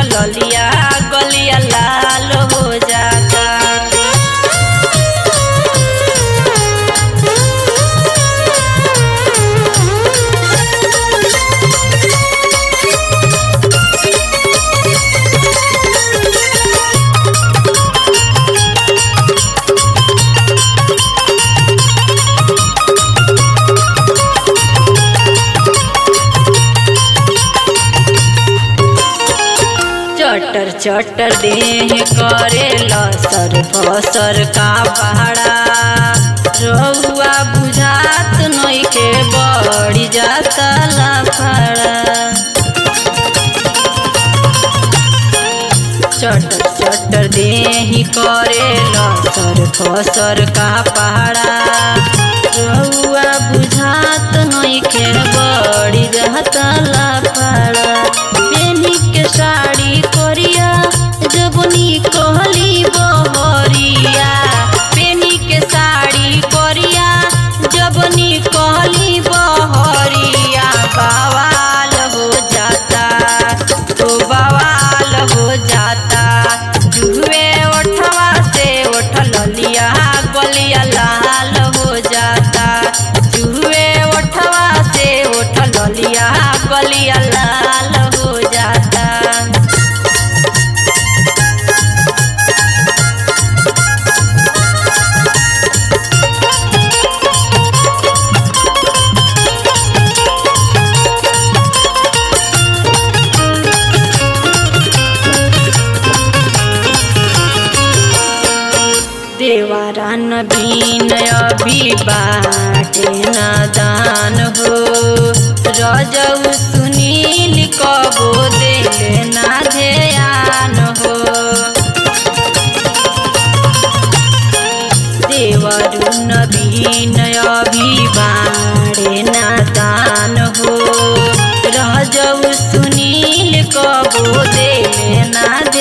ललिया गलिया लाल हो जाता चटर चटर देह करे लसर फसर का पहाड़ा रहुआ बुझात नइखे बड़ी जाता लफड़ा चटर चटर देह करे लसर फसर का पहाड़ा रहुआ बुझात नइखे बड़ी जाता लफड़ा बेनी के साड़ी करिया जबनी कहली बहरिया बेनी के साड़ी करिया जबनी कहली बहरिया बवाल हो जाता तो बवाल हो जाता जुए ओठवा से ओठ ललिया गलिया लाल हो जाता जुए ओठवा से ओठ ललिया गलिया लाल हो जाता देवारा नबीन अभी बाटे नादान हो रजऊ सुनील कबो देले ना ध्यान हो देवरु नबीन अभी बाड़े नादान हो रजऊ सुनील कबो देले ना